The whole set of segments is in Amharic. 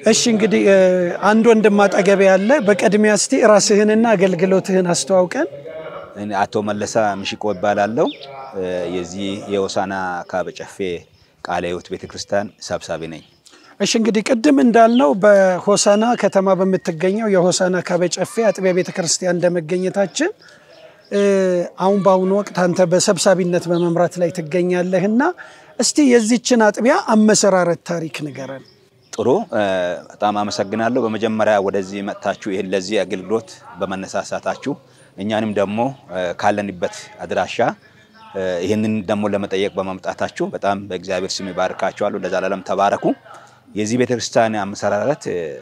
እሺ እንግዲህ አንድ ወንድም አጠገቤ ያለ፣ በቅድሚያ እስቲ ራስህንና አገልግሎትህን አስተዋውቀን። እኔ አቶ መለሰ ምሽቆ ይባላለሁ። የዚህ የሆሳና ካበጨፌ ቃለ ሕይወት ቤተክርስቲያን ሰብሳቢ ነኝ። እሺ እንግዲህ ቅድም እንዳልነው በሆሳና ከተማ በምትገኘው የሆሳና ካበጨፌ አጥቢያ ቤተክርስቲያን እንደመገኘታችን አሁን በአሁኑ ወቅት አንተ በሰብሳቢነት በመምራት ላይ ትገኛለህና እስቲ የዚችን አጥቢያ አመሰራረት ታሪክ ንገረን። ጥሩ፣ በጣም አመሰግናለሁ። በመጀመሪያ ወደዚህ መጥታችሁ ይህን ለዚህ አገልግሎት በመነሳሳታችሁ እኛንም ደግሞ ካለንበት አድራሻ ይህንን ደግሞ ለመጠየቅ በመምጣታችሁ በጣም በእግዚአብሔር ስም ይባርካችኋለሁ። ለዘላለም ተባረኩ። የዚህ ቤተክርስቲያን አመሰራረት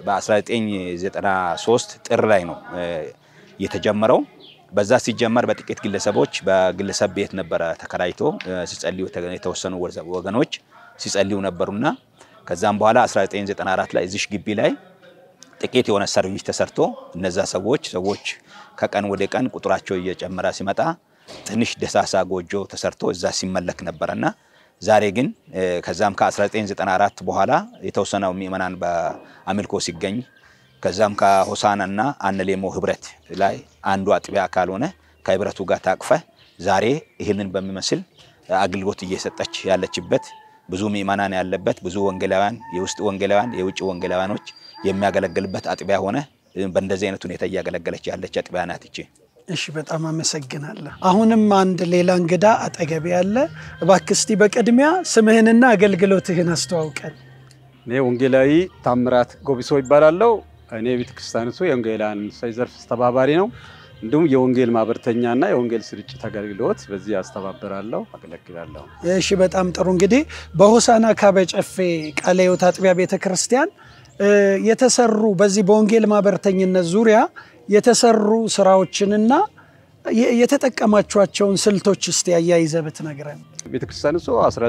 በ1993 ጥር ላይ ነው የተጀመረው። በዛ ሲጀመር በጥቂት ግለሰቦች በግለሰብ ቤት ነበረ ተከራይቶ ሲጸልዩ የተወሰኑ ወገኖች ሲጸልዩ ነበሩና ከዛም በኋላ 1994 ላይ እዚሽ ግቢ ላይ ጥቂት የሆነ ሰርቪስ ተሰርቶ እነዛ ሰዎች ሰዎች ከቀን ወደ ቀን ቁጥራቸው እየጨመረ ሲመጣ ትንሽ ደሳሳ ጎጆ ተሰርቶ እዛ ሲመለክ ነበረና ዛሬ ግን ከዛም ከ1994 በኋላ የተወሰነው ምእመናን በአምልኮ ሲገኝ ከዛም ከሆሳናና አነሌሞ ህብረት ላይ አንዱ አጥቢያ አካል ሆነ ከህብረቱ ጋር ታቅፈ ዛሬ ይህንን በሚመስል አገልግሎት እየሰጠች ያለችበት ብዙ ምእመናን ያለበት ብዙ ወንጌላውያን የውስጥ ወንጌላውያን የውጭ ወንጌላውያኖች የሚያገለግልበት አጥቢያ ሆነ በእንደዚህ አይነት ሁኔታ እያገለገለች ያለች አጥቢያ ናት ይቺ። እሺ በጣም አመሰግናለሁ። አሁንም አንድ ሌላ እንግዳ አጠገቤ ያለ፣ እባክህ እስቲ በቅድሚያ ስምህንና አገልግሎትህን አስተዋውቀን። እኔ ወንጌላዊ ታምራት ጎቢሶ ይባላለሁ። እኔ ቤተክርስቲያኒቱ የወንጌላውያን ዘርፍ አስተባባሪ ነው። እንዲሁም የወንጌል ማህበርተኛና የወንጌል ስርጭት አገልግሎት በዚህ አስተባበራለሁ፣ አገለግላለሁ። እሺ በጣም ጥሩ። እንግዲህ በሆሳና ካበጨፌ ቃለ ሕይወት አጥቢያ ቤተ ክርስቲያን የተሰሩ በዚህ በወንጌል ማህበርተኝነት ዙሪያ የተሰሩ ስራዎችንና የተጠቀማቸዋቸውን ስልቶች እስቲ አያይዘህ ብትነግረን። ቤተክርስቲያኒቱ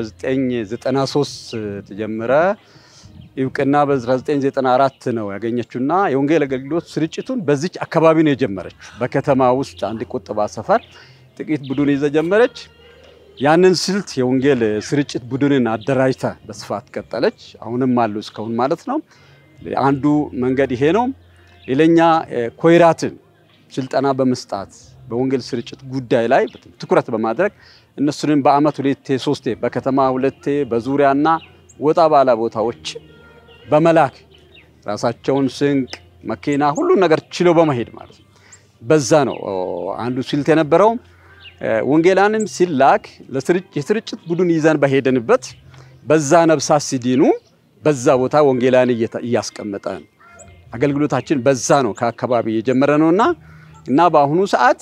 1993 ተጀመረ እውቅና በ1994 ነው ያገኘችውና የወንጌል አገልግሎት ስርጭቱን በዚች አካባቢ ነው የጀመረች። በከተማ ውስጥ አንድ ቁጥባ ሰፈር ጥቂት ቡድን ይዘ ጀመረች። ያንን ስልት የወንጌል ስርጭት ቡድንን አደራጅታ በስፋት ቀጠለች። አሁንም አሉ እስካሁን ማለት ነው። አንዱ መንገድ ይሄ ነው። ሌላኛ ኮይራትን ስልጠና በመስጣት በወንጌል ስርጭት ጉዳይ ላይ ትኩረት በማድረግ እነሱንም በአመት ሁለቴ ሶስቴ በከተማ ሁለቴ በዙሪያና ወጣ ባላ ቦታዎች በመላክ ራሳቸውን ስንቅ፣ መኪና፣ ሁሉን ነገር ችሎ በመሄድ ማለት ነው። በዛ ነው አንዱ ስልት የነበረው። ወንጌላንም ሲላክ የስርጭት ቡድን ይዘን በሄደንበት በዛ ነብሳት ሲዲኑ በዛ ቦታ ወንጌላን እያስቀመጠ አገልግሎታችን በዛ ነው ከአካባቢ የጀመረ ነውና እና በአሁኑ ሰዓት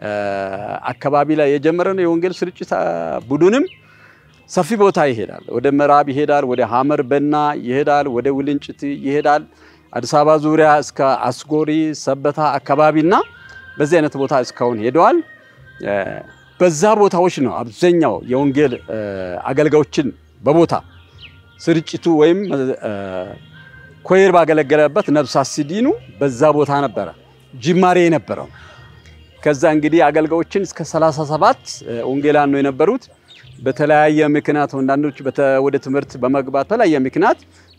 አካባቢ ላይ የጀመረ ነው የወንጌል ስርጭት ቡድንም ሰፊ ቦታ ይሄዳል። ወደ ምዕራብ ይሄዳል፣ ወደ ሀመር በና ይሄዳል፣ ወደ ውልንጭት ይሄዳል፣ አዲስ አበባ ዙሪያ እስከ አስጎሪ ሰበታ አካባቢና በዚህ አይነት ቦታ እስካሁን ሄደዋል። በዛ ቦታዎች ነው አብዛኛው የወንጌል አገልጋዮችን በቦታ ስርጭቱ ወይም ኮይር ባገለገለበት ነብሳት ሲዲኑ በዛ ቦታ ነበረ ጅማሬ የነበረው። ከዛ እንግዲህ አገልጋዮችን እስከ 37 ወንጌላን ነው የነበሩት። በተለያየ ምክንያት አንዳንዶች ወደ ትምህርት በመግባት በተለያየ ምክንያት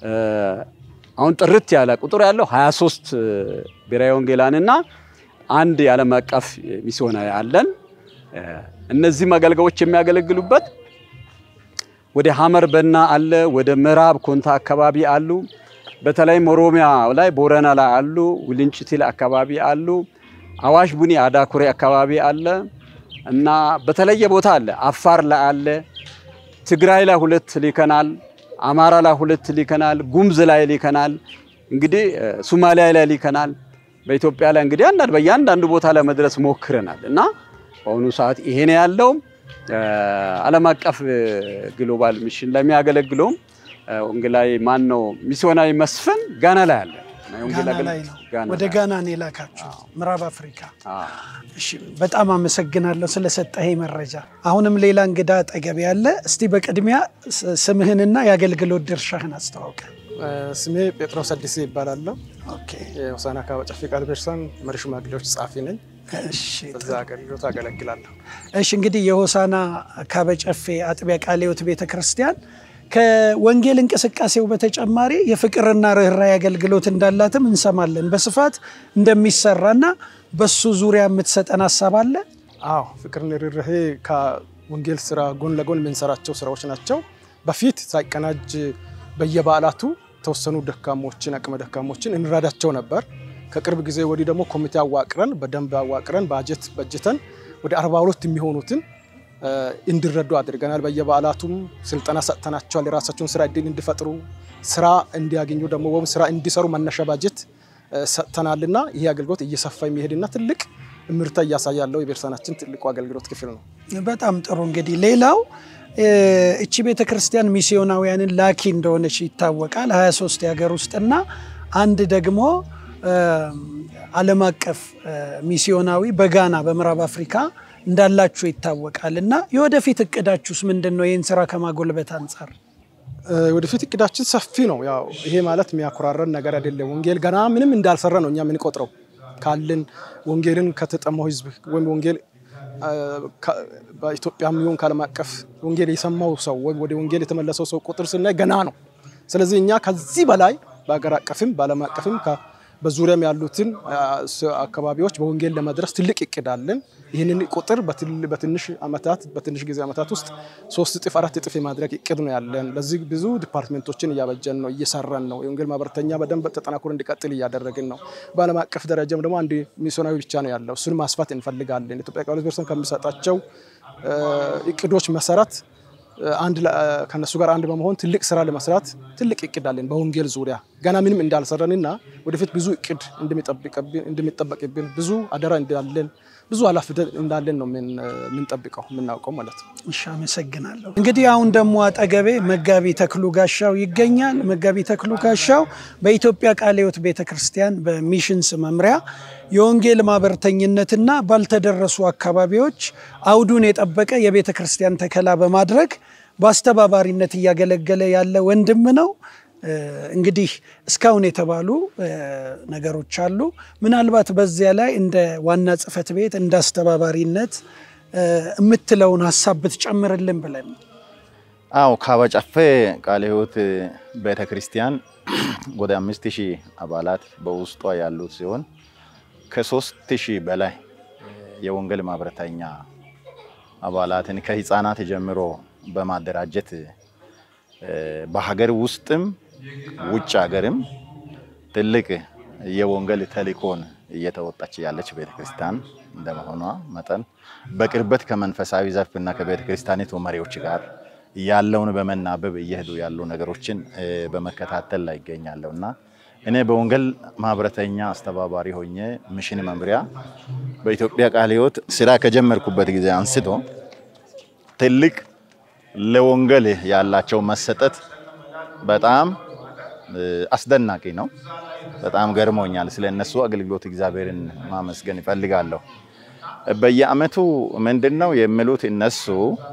አሁን ጥርት ያለ ቁጥር ያለው 23 ብሔራዊ ወንጌላንና አንድ የዓለም አቀፍ ሚስዮናዊ አለን። እነዚህም አገልጋዮች የሚያገለግሉበት ወደ ሀመር በና አለ፣ ወደ ምዕራብ ኮንታ አካባቢ አሉ። በተለይም ኦሮሚያ ላይ ቦረና ላይ አሉ፣ ውልንጭቲ ላይ አካባቢ አሉ፣ አዋሽ ቡኒ አዳኩሬ አካባቢ አለ እና በተለየ ቦታ አለ። አፋር ላይ አለ፣ ትግራይ ላይ ሁለት ሊከናል፣ አማራ ላይ ሁለት ሊከናል፣ ጉምዝ ላይ ሊከናል፣ እንግዲህ ሱማሊያ ላይ ሊከናል። በኢትዮጵያ ላይ እንግዲህ አንዳንድ በእያንዳንዱ ቦታ ላይ መድረስ ሞክረናል እና በአሁኑ ሰዓት ይሄ ነው ያለው። ዓለም አቀፍ ግሎባል ሚሽን ለሚያገለግለውም ወንጌላዊ ማን ነው ሚስዮናዊ መስፍን ጋና ላይ አለ። ወደ ጋና ነው የላካችሁ ምዕራብ አፍሪካ። እሺ በጣም አመሰግናለሁ ስለሰጠኸኝ መረጃ። አሁንም ሌላ እንግዳ አጠገብ ያለ፣ እስቲ በቅድሚያ ስምህንና የአገልግሎት ድርሻህን አስተዋውቀ። ስሜ ጴጥሮስ አዲስ ይባላለሁ። የሆሳና ካበጨፌ ቃለ ቤተክርስቲያን መሪ ሽማግሌዎች ጸሐፊ ነኝ። በዛ አገልግሎት አገለግላለሁ። እሺ እንግዲህ የሆሳና ካበጨፌ አጥቢያ ቃለ ሕይወት ቤተ ክርስቲያን ከወንጌል እንቅስቃሴው በተጨማሪ የፍቅርና ርኅራኄ አገልግሎት እንዳላትም እንሰማለን በስፋት እንደሚሰራና በሱ ዙሪያ የምትሰጠን ሀሳብ አለ። አዎ ፍቅርና ርኅራኄ ከወንጌል ስራ ጎን ለጎን የምንሰራቸው ስራዎች ናቸው። በፊት ሳይቀናጅ በየበዓላቱ የተወሰኑ ደካሞችን አቅመ ደካሞችን እንረዳቸው ነበር። ከቅርብ ጊዜ ወዲህ ደግሞ ኮሚቴ አዋቅረን በደንብ አዋቅረን ባጀት በጅተን ወደ 42 የሚሆኑትን እንዲረዱ አድርገናል። በየበዓላቱም ስልጠና ሰጥተናቸዋል። የራሳቸውን ስራ እድል እንዲፈጥሩ ስራ እንዲያገኙ ደግሞ ወይም ስራ እንዲሰሩ መነሻ ባጀት ሰጥተናልና ይህ አገልግሎት እየሰፋ የሚሄድና ትልቅ ምርታ እያሳየ ያለው የቤተክርስቲያናችን ትልቁ አገልግሎት ክፍል ነው። በጣም ጥሩ። እንግዲህ ሌላው እቺ ቤተ ክርስቲያን ሚስዮናውያንን ላኪ እንደሆነች ይታወቃል። 23 የሀገር ውስጥና አንድ ደግሞ ዓለም አቀፍ ሚስዮናዊ በጋና በምዕራብ አፍሪካ እንዳላችሁ ይታወቃል። እና የወደፊት እቅዳችሁስ ምንድን ነው? ይህን ስራ ከማጎልበት አንጻር ወደፊት እቅዳችን ሰፊ ነው። ያው ይሄ ማለት የሚያኮራረን ነገር አይደለም። ወንጌል ገና ምንም እንዳልሰራ ነው እኛ የምንቆጥረው ካለን ወንጌልን ከተጠማው ህዝብ ወይም ወንጌል በኢትዮጵያ የሚሆን ከዓለም አቀፍ ወንጌል የሰማው ሰው ወይም ወደ ወንጌል የተመለሰው ሰው ቁጥር ስናይ ገና ነው። ስለዚህ እኛ ከዚህ በላይ በሀገር አቀፍም በዓለም አቀፍም በዙሪያም ያሉትን አካባቢዎች በወንጌል ለመድረስ ትልቅ እቅድ አለን። ይህንን ቁጥር በትንሽ ዓመታት በትንሽ ጊዜ ዓመታት ውስጥ ሶስት እጥፍ አራት እጥፍ የማድረግ እቅድ ነው ያለን። ለዚህ ብዙ ዲፓርትሜንቶችን እያበጀን ነው፣ እየሰራን ነው። የወንጌል ማህበረተኛ በደንብ ተጠናክሮ እንዲቀጥል እያደረግን ነው። በዓለም አቀፍ ደረጃም ደግሞ አንድ ሚስዮናዊ ብቻ ነው ያለው። እሱን ማስፋት እንፈልጋለን። ኢትዮጵያ ቃል ቤተክርስቲያን ከሚሰጣቸው እቅዶች መሰረት አንድ ከነሱ ጋር አንድ በመሆን ትልቅ ስራ ለመስራት ትልቅ እቅድ አለን። በወንጌል ዙሪያ ገና ምንም እንዳልሰራንና ወደፊት ብዙ እቅድ እንደሚጠበቅብን ብዙ አደራ እንዳለን ብዙ ኃላፊነት እንዳለን ነው የምንጠብቀው የምናውቀው ማለት ነው። እሺ፣ አመሰግናለሁ። እንግዲህ አሁን ደግሞ አጠገቤ መጋቢ ተክሉ ጋሻው ይገኛል። መጋቢ ተክሉ ጋሻው በኢትዮጵያ ቃለ ሕይወት ቤተ ክርስቲያን በሚሽንስ መምሪያ የወንጌል ማህበርተኝነትና ባልተደረሱ አካባቢዎች አውዱን የጠበቀ የቤተ ክርስቲያን ተከላ በማድረግ በአስተባባሪነት እያገለገለ ያለ ወንድም ነው። እንግዲህ እስካሁን የተባሉ ነገሮች አሉ። ምናልባት በዚያ ላይ እንደ ዋና ጽሕፈት ቤት እንደ አስተባባሪነት የምትለውን ሀሳብ ብትጨምርልን ብለን አዎ ካበጨፌ ቃለ ሕይወት ቤተ ክርስቲያን ወደ አምስት ሺህ አባላት በውስጧ ያሉት ሲሆን ከሶስት ሺህ በላይ የወንጌል ማህበረተኛ አባላትን ከህፃናት ጀምሮ በማደራጀት በሀገር ውስጥም ውጭ ሀገርም ትልቅ የወንጌል ተልእኮን እየተወጣች ያለች ቤተክርስቲያን እንደመሆኗ መጠን በቅርበት ከመንፈሳዊ ዘርፍና ከቤተ ክርስቲያኒቱ መሪዎች ጋር ያለውን በመናበብ እየሄዱ ያሉ ነገሮችን በመከታተል ላይ ይገኛለሁ እና እኔ በወንጌል ማህበረተኛ አስተባባሪ ሆኜ ሚሽን መምሪያ በኢትዮጵያ ቃለ ሕይወት ስራ ከጀመርኩበት ጊዜ አንስቶ ትልቅ ለወንጌል ያላቸው መሰጠት በጣም አስደናቂ ነው። በጣም ገርሞኛል። ስለ እነሱ አገልግሎት እግዚአብሔርን ማመስገን ይፈልጋለሁ። በየአመቱ ምንድን ነው የሚሉት እነሱ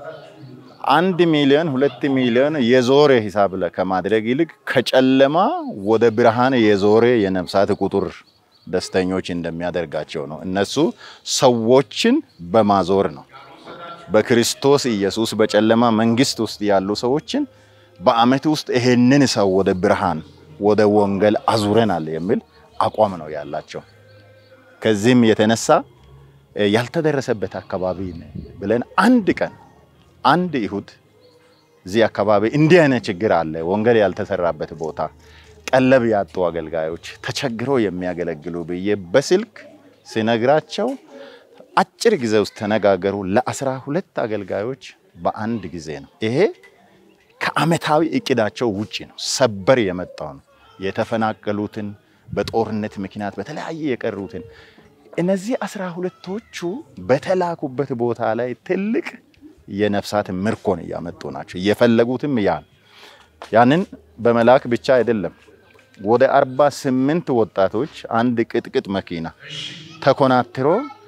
አንድ ሚሊዮን ሁለት ሚሊዮን የዞረ ሂሳብ ከማድረግ ይልቅ ከጨለማ ወደ ብርሃን የዞረ የነፍሳት ቁጥር ደስተኞች እንደሚያደርጋቸው ነው። እነሱ ሰዎችን በማዞር ነው። በክርስቶስ ኢየሱስ በጨለማ መንግስት ውስጥ ያሉ ሰዎችን በአመት ውስጥ ይሄንን ሰው ወደ ብርሃን ወደ ወንጌል አዙረናል የሚል አቋም ነው ያላቸው። ከዚህም የተነሳ ያልተደረሰበት አካባቢ ብለን አንድ ቀን አንድ ይሁድ እዚህ አካባቢ እንዲህ አይነት ችግር አለ፣ ወንጌል ያልተሰራበት ቦታ፣ ቀለብ ያጡ አገልጋዮች ተቸግረው የሚያገለግሉ ብዬ በስልክ ሲነግራቸው አጭር ጊዜ ውስጥ ተነጋገሩ። ለአስራ ሁለት አገልጋዮች በአንድ ጊዜ ነው። ይሄ ከአመታዊ እቅዳቸው ውጪ ነው። ሰበር የመጣው ነው። የተፈናቀሉትን በጦርነት ምክንያት በተለያየ የቀሩትን እነዚህ አስራ ሁለቶቹ በተላኩበት ቦታ ላይ ትልቅ የነፍሳት ምርኮን እያመጡ ናቸው። እየፈለጉትም ያ ያንን በመላክ ብቻ አይደለም። ወደ አርባ ስምንት ወጣቶች አንድ ቅጥቅጥ መኪና ተኮናትሮ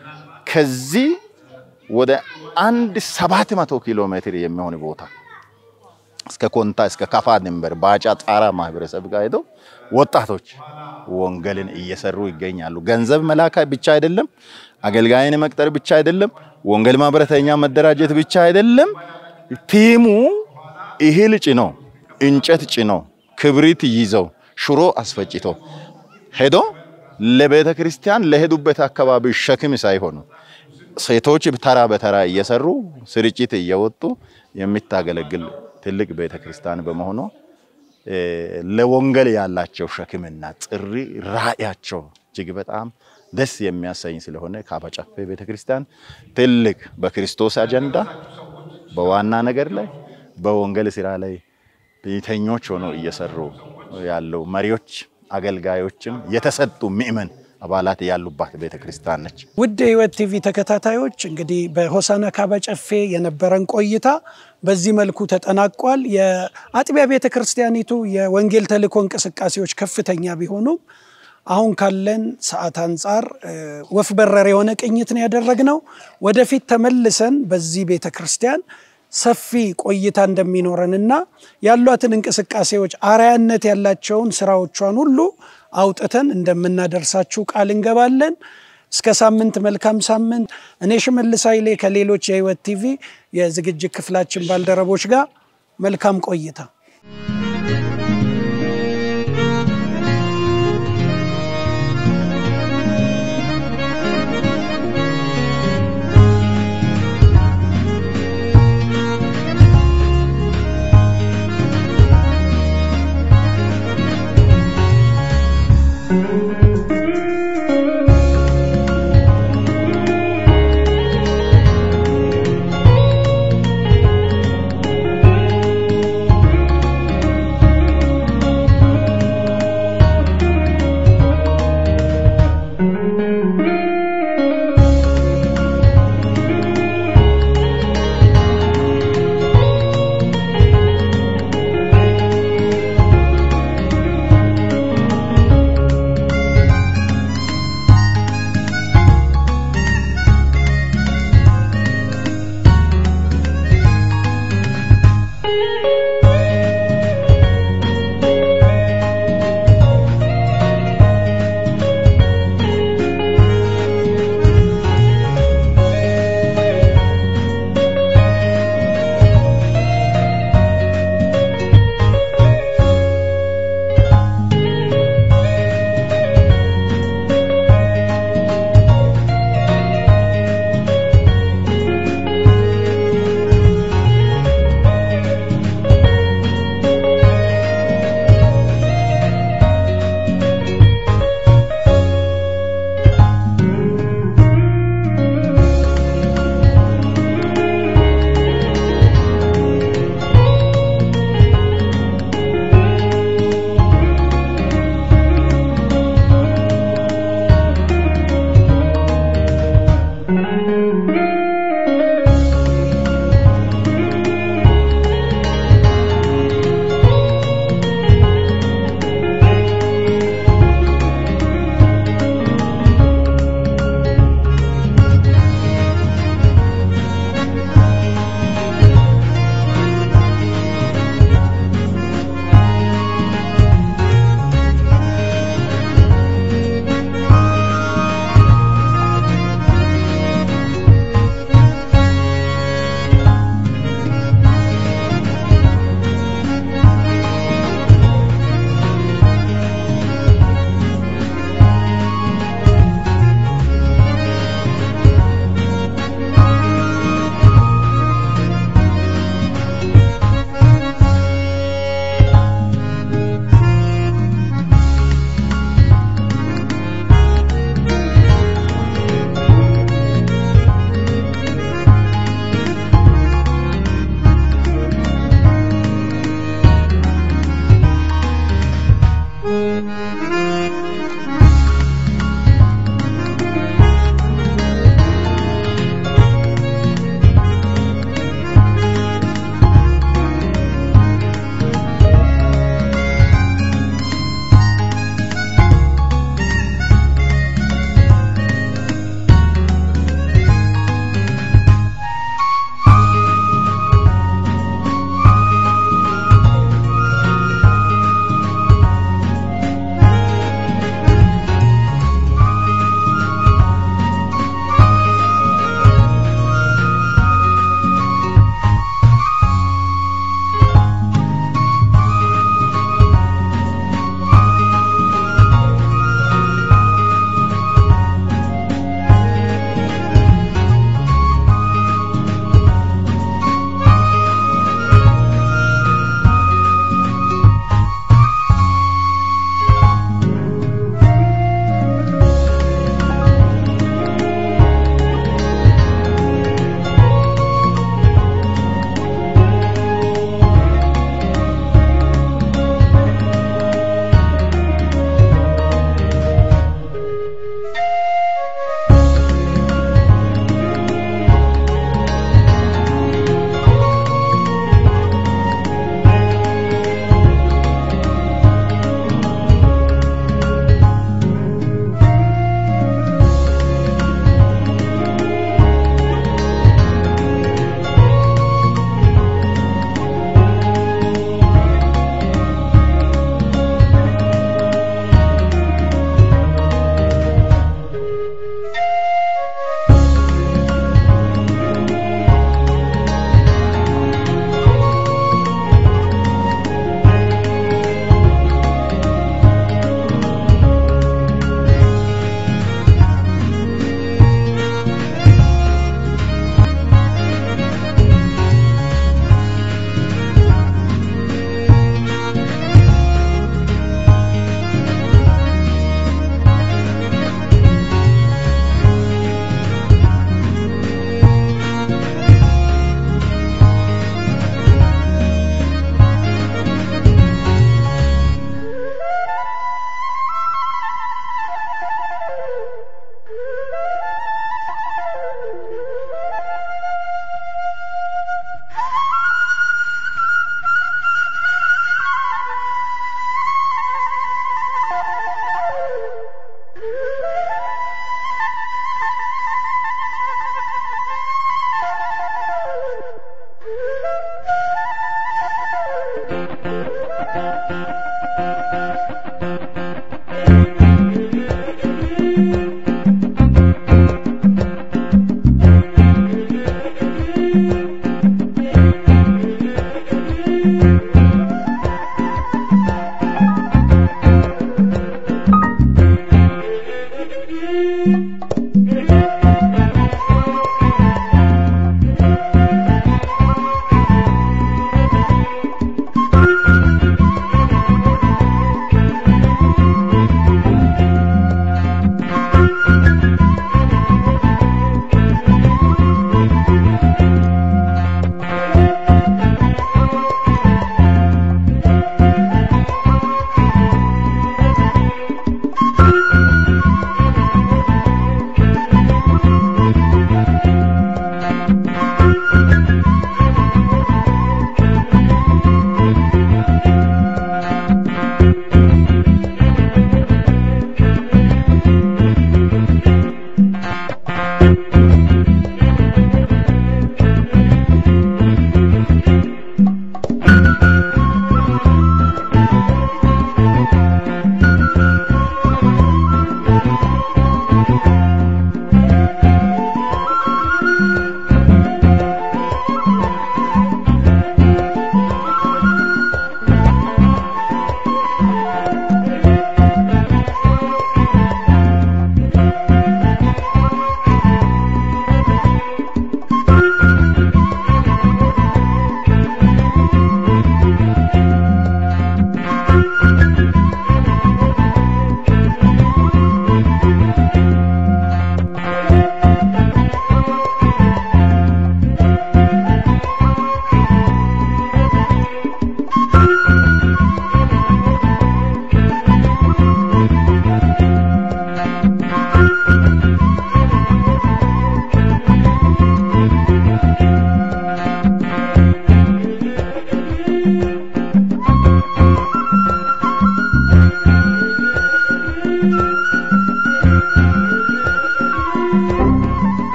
ከዚህ ወደ አንድ ሰባት መቶ ኪሎ ሜትር የሚሆን ቦታ እስከ ኮንታ እስከ ካፋ ድንበር ባጫ ጣራ ማህበረሰብ ጋር ሄደው ወጣቶች ወንጌልን እየሰሩ ይገኛሉ። ገንዘብ መላክ ብቻ አይደለም፣ አገልጋይን መቅጠር ብቻ አይደለም፣ ወንጌል ማህበረተኛ መደራጀት ብቻ አይደለም። ቲሙ እህል ጭኖ እንጨት ጭነው ክብሪት ይዘው ሽሮ አስፈጭቶ ሄዶ ለቤተ ክርስቲያን ለሄዱበት አካባቢ ሸክም ሳይሆኑ ሴቶች ተራ በተራ እየሰሩ ስርጭት እየወጡ የምታገለግል ትልቅ ቤተ ክርስቲያን በመሆኑ ለወንጌል ያላቸው ሸክምና ጥሪ ራእያቸው እጅግ በጣም ደስ የሚያሰኝ ስለሆነ ካባ ጨፌ ቤተ ክርስቲያን ትልቅ በክርስቶስ አጀንዳ በዋና ነገር ላይ በወንጌል ስራ ላይ ቤተኞች ሆነው እየሰሩ ያለው መሪዎች፣ አገልጋዮችም የተሰጡ ምእመን አባላት ያሉባት ቤተ ክርስቲያን ነች። ውድ የሕይወት ቲቪ ተከታታዮች እንግዲህ በሆሳና ካባ ጨፌ የነበረን ቆይታ በዚህ መልኩ ተጠናቋል። የአጥቢያ ቤተ ክርስቲያኒቱ የወንጌል ተልእኮ እንቅስቃሴዎች ከፍተኛ ቢሆኑም አሁን ካለን ሰዓት አንጻር ወፍ በረር የሆነ ቅኝት ነው ያደረግነው። ወደፊት ተመልሰን በዚህ ቤተ ክርስቲያን ሰፊ ቆይታ እንደሚኖረንና ያሏትን እንቅስቃሴዎች አርአያነት ያላቸውን ስራዎቿን ሁሉ አውጥተን እንደምናደርሳችሁ ቃል እንገባለን። እስከ ሳምንት መልካም ሳምንት። እኔ ሽመልስ ኃይሌ ከሌሎች የሕይወት ቲቪ የዝግጅት ክፍላችን ባልደረቦች ጋር መልካም ቆይታ